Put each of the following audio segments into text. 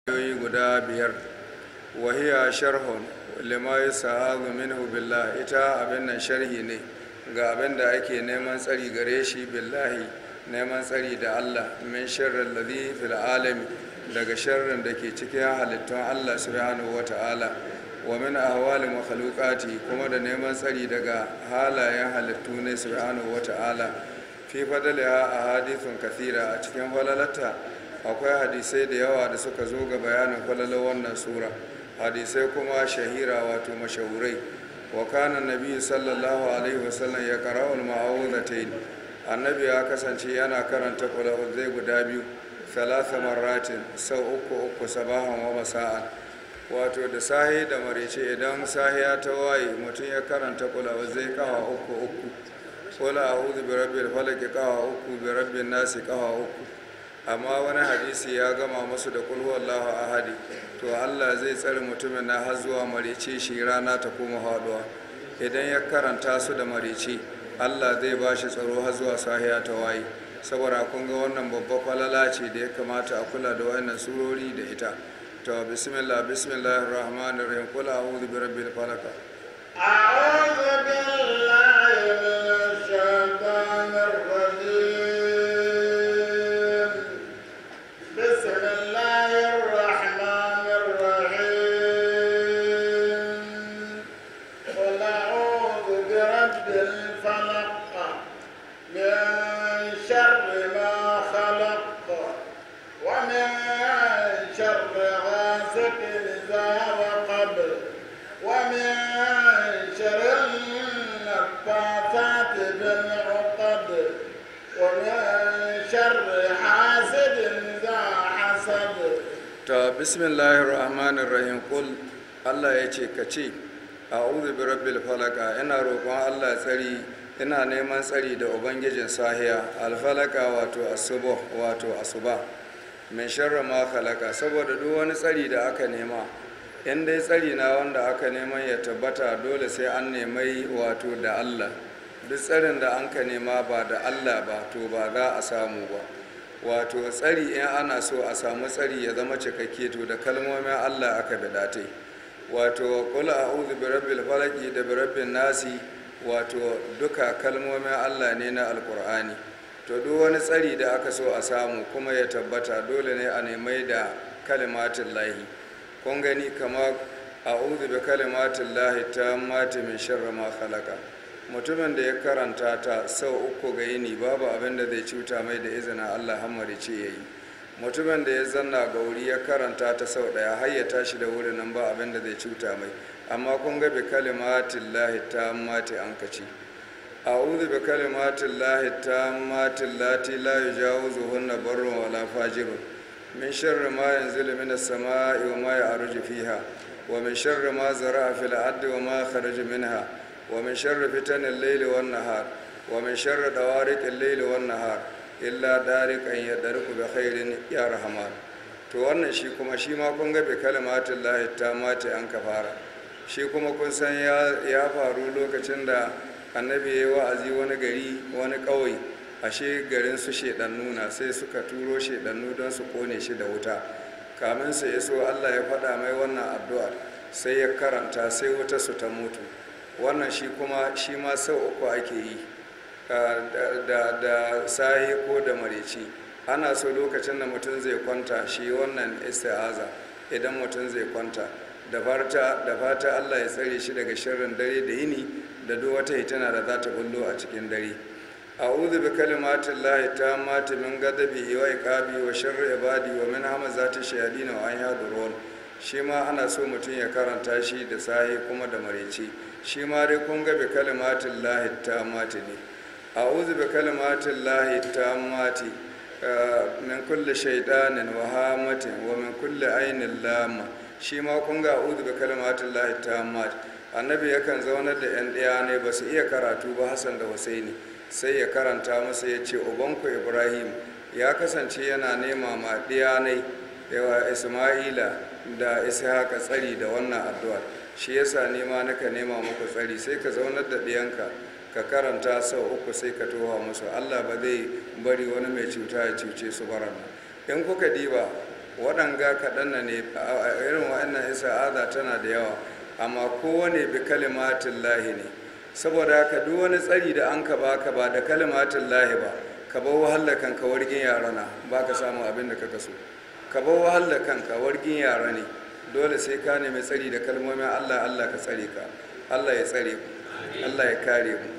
ayoyi guda biyar wahiya sharhun lima yasa'adu minhu billah ita abin nan sharhi ne ga abin da ake neman tsari gare shi billahi neman tsari da Allah min sharrin ladhi fil alami daga sharrin da ke cikin halittun Allah subhanahu wata'ala wa min ahwali makhluqati kuma da neman tsari daga halayen halittu ne subhanahu wata'ala fi fadaliha ahadithun kathira a cikin falalata akwai hadisai da yawa da suka zo ga bayanin falalar wannan sura hadisai kuma shahira wato mashahurai wa kana nabi sallallahu alaihi wasallam ya qara'ul ma'awudatayn annabi ya kasance yana karanta zai guda biyu thalatha marratin sau uku uku sabahan wa masa'an wato da sahi da marece idan sahiya ta waye mutum ya karanta zai kawa uku uku wala a'udhu bi rabbil falaq kawa uku bi rabbin nasi kawa uku amma wani hadisi ya gama masu da kulhu Allahu ahadi to Allah zai tsare mutumin na har zuwa marice shi rana ta koma haduwa idan ya karanta su da marice Allah zai ba shi tsaro har zuwa sahiya ta waye saboda kun ga wannan babba falala ce da ya kamata a kula da wannan surori da ita to bismillah bismillahir rahmanir rahim qul a'udhu bi rabbil falaq أعوذ بالله من الشيطان الرجيم بسم الله الرحمن الرحيم قل أعوذ برب الفلق من شر ما خلق ومن شر غاسق إذا وقب ومن شر النفاثات بالعقد ومن شر حاسد إذا حسد ta bismillahir rahmanir rahim kul Allah ya ce ka ce a'udhu bi rabbil falaka ina roƙon Allah tsari ina neman tsari da ubangijin sahiya alfalaka wato asuba wato asuba min sharri ma khalaqa saboda duk wani tsari da aka nema in dai tsari na wanda aka neman ya tabbata dole sai an nemai wato da Allah duk tsarin da an ka nema ba da Allah ba to ba za a samu ba wato tsari in ana so a samu tsari ya zama cikakke to da kalmomin Allah aka bidate wato qul a'udhu bi rabbil falaq da bi rabbin nasi wato duka kalmomin Allah ne na alqur'ani to duk wani tsari da aka so a samu kuma ya tabbata dole ne a nemai da kalimatin lahi kun gani kamar a'udhu bi kalimatin lahi tammati min sharri ma khalaqa mutumin da ya karanta ta sau uku ga yini babu abin da zai cuta mai da izinin allah hammari ce ya yi mutumin da ya zanna ga wuri ya karanta ta sau daya har ya tashi da wurin nan ba abin da zai cuta mai amma kun ga bi kalimatin lahi ta mati an kaci a'udhu bi kalimatin lahi ta mati lati la yujawizu hunna barrun wala fajirun min sharri ma yanzilu minas sama'i wa ma ya'ruju fiha wa min sharri ma zara'a fil ardi wa ma kharaja minha ومن شر فتن الليل والنهار ومن شر دوارق الليل والنهار إلا دارك أن يدرك بخير يا رحمن to wannan shi kuma shi ma kun ga bi kalimatin lahi ta mace an ka fara shi kuma kun san ya faru lokacin da annabi ya yi wa'azi wani gari wani ƙauye ashe garin su shedannu na sai suka turo shedannu don su kone shi da wuta kamin su iso allah ya faɗa mai wannan addu'ar sai ya karanta sai wuta su ta mutu wannan shi kuma shi ma sau uku ake yi da sahi ko da mareci ana so lokacin da mutum zai kwanta shi wannan isti'aza idan mutum zai kwanta da fata allah ya tsare shi daga sharrin dare da yini da duk wata hitana da za ta bullo a cikin dare a'udhu bi kalimatin lahi tammati min ghadabi wa iqabi wa sharri ibadi wa min hamazati shayatin wa an yadurun shi ma ana so mutum ya karanta shi da sahi kuma da mareci shi ma dai kun ga bi kalimatin lahi ta mati ne a uzu bi kalimatin lahi ta mati min kulle shaidanin wa hamatin wa min kulle ainin lama shi ma kun ga uzu bi kalimatin lahi ta mati annabi yakan zaunar da yan ɗaya ne ba su iya karatu ba hassan da husaini sai ya karanta musu ya ce ubanku ibrahim ya kasance yana nema ma ɗaya ne yawa isma'ila da ishaqa tsari da wannan addu'ar shi yasa nema naka nema muku tsari sai ka zaunar da ɗiyanka ka karanta sau uku sai ka toha musu allah ba zai bari wani mai cuta ya cuce su baran in kuka diba waɗanga kaɗan na ne a irin wa'annan isa'aza tana da yawa amma kowane bi kalimatin lahi ne saboda haka duk wani tsari da an ka baka ba da kalimatin lahi ba ka bar wahalar kanka wargin yara na ba ka samu abin da kaka so ka bar wahalar kanka wargin yara ne dole sai ka nemi tsari da kalmomin allah allah ka tsare ka allah ya tsare mu allah ya kare mu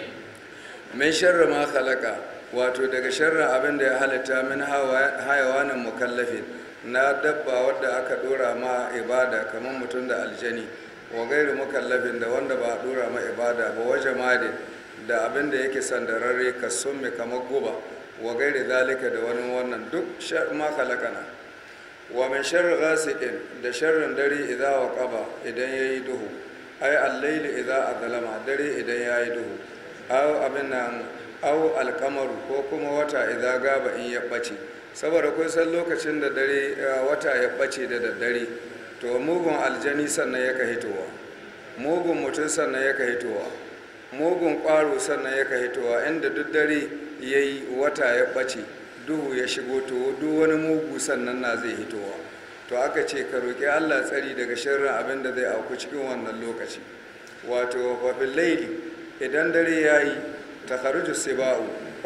min sharri ma khalaqa wato daga sharrin abin da ya halitta min hayawanin mukallafin na dabba wadda aka dora ma ibada kamar mutum da aljani wa gairu mukallafin da wanda ba a dora ma ibada ba waje madin da abin da yake sandararre ka summe kamar guba wa gairi zalika da wani wannan duk ma khalaqana wa min sharri ghasiqin da sharrin dare idza waqaba idan yayi duhu ay al-layl idza azlama dare idan yayi duhu aw abin nan aw al-qamaru ko kuma wata idza gaba in ya bace saboda kun san lokacin da dare wata ya bace da daddare to mugun aljani sannan yaka hitowa mugun mutum sannan yaka hitowa mugun ƙwaro sannan yaka hitowa inda duk dare yayi wata ya bace duhu ya shigo to duk wani mugu sannan na zai hitowa to aka ce ka roƙi allah tsari daga sharrin abin da zai auku cikin wannan lokaci wato wafin laili idan dare ya yi ta haruju siba'u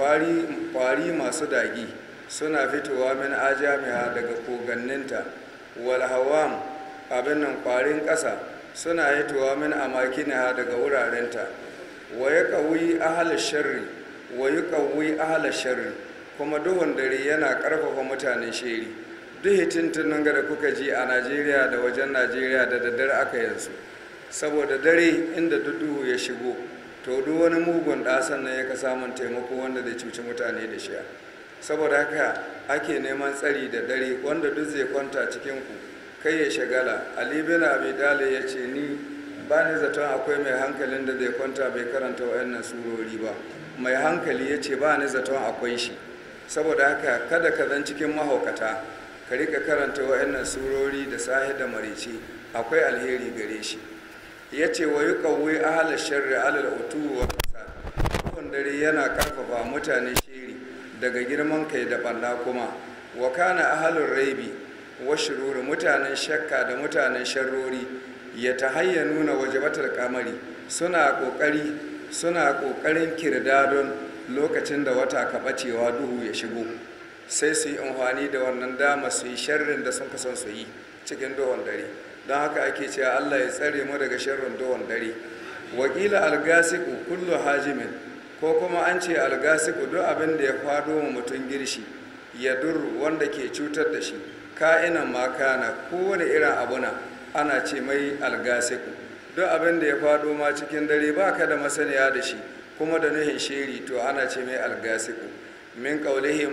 kwari masu dagi suna fitowa min ajamiha daga koganninta wal hawam abin nan kwarin ƙasa suna hitowa min amakiniha daga wurarenta wa ya ƙauyi ahalar sharri wa yi ƙauyi ahalar sharri kuma duhun dare yana ƙarfafa mutanen sheri duk hitintunan da kuka ji a najeriya da wajen najeriya da daddare aka yanzu saboda dare inda duk duhu ya shigo to duk wani mugun ɗasan nan yaka samun taimako wanda zai cuci mutane da shiya saboda haka ake neman tsari da dare wanda duk zai kwanta cikin ku kai ya shagala ali bin abi dale ya ce ni ba ni zaton akwai mai hankalin da zai kwanta bai karanta wayannan surori ba mai hankali ya ce ba ni zaton akwai shi saboda haka kada ka zan cikin mahaukata ka rika karanta wa'annan surori da sahi da marice akwai alheri gare shi ya ce wa yi kawai ahalar sharri alal utu wa kasa duhun dare yana karfafa mutane shiri daga girman kai da ɓanna kuma wa kana ahalun raibi wa shiruri mutanen shakka da mutanen sharrori ya ta hayya nuna wajabatar kamari suna ƙoƙari suna ƙoƙarin kirdadon lokacin da wata ka ɓacewa duhu ya shigo sai su yi amfani da wannan dama su yi sharrin da sun kasan su yi cikin duhun dare don haka ake cewa allah ya tsare mu daga sharrin duhun dare wakila algasiku kullu hajimin ko kuma an ce algasiku duk abin da ya fado mu mutum girshi ya dur wanda ke cutar da shi ka'inan makana kowane irin abuna ana ce mai algasiku duk abin da ya fado ma cikin dare ba ka da masaniya da shi kuma da nuhin shiri to ana ce mai algasiku min kaulihim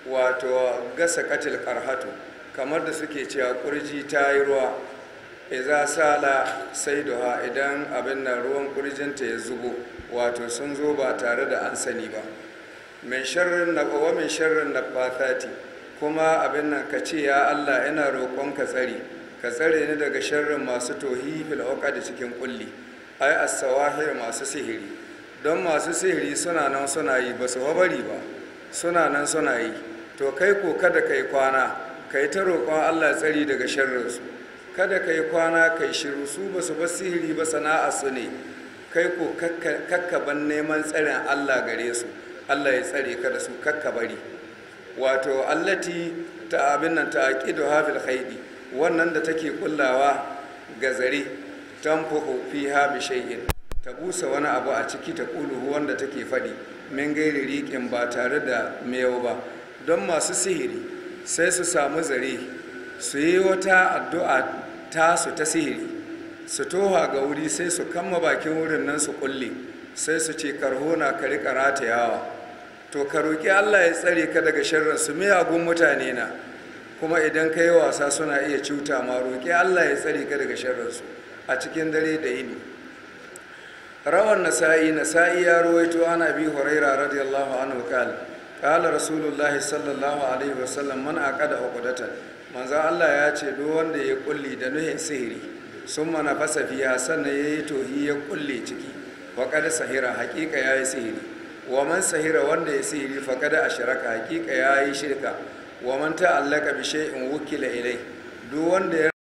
wato gasa katil karhatu kamar da suke cewa kurji ta yi ruwa iza sala sai duha idan abin nan ruwan kurjinta ya zubo wato sun zo ba tare da an sani ba min sharrin na wa min sharrin na fathati kuma abin nan ka ce ya Allah ina roƙon ka tsari ka tsare ni daga sharrin masu tohi fil da cikin kulli ai as-sawahir masu sihiri don masu sihiri suna nan suna yi ba su bari ba suna nan suna yi to kai ko kada kai kwana kai ta roƙon Allah tsari daga sharrinsu kada kai kwana kai shiru su ba su ba sihiri ba sana'a su ne kai ko kakkaban neman tsarin Allah gare su Allah ya tsare ka da su kakka bari wato allati ta abin nan ta aqidu hafil khaidi wannan da take kullawa ga zare tanfuhu fiha bi shay'in ta busa wani abu a ciki ta kuluhu wanda take faɗi min gairi riƙin ba tare da miyau ba don masu sihiri sai su samu zare su yi wata addu'a tasu ta sihiri su toha ga wuri sai su kama bakin wurin nan su kulle sai su ce karhona ka riƙa ratayawa to ka roƙi allah ya tsare ka daga sharrin su miyagun mutane na kuma idan ka yi wasa suna iya cuta ma roƙi allah ya tsare ka daga sharrinsu a cikin dare da yini rawan nasa'i nasa'i ya rawaito ana bi huraira radiyallahu anhu kal qala rasulullah sallallahu alaihi wasallam man aqada uqdatan manzo Allah ya ce duk wanda ya kulli da nuhin sihiri summa nafasa fiha sannan yayi tohi ya kulle ciki wa qad sahira haqiqa yayi sihiri wa man sahira wanda ya sihiri fa qad ashraka haqiqa yayi shirka wa man ta'allaka bi shay'in wukila ilai duk wanda ya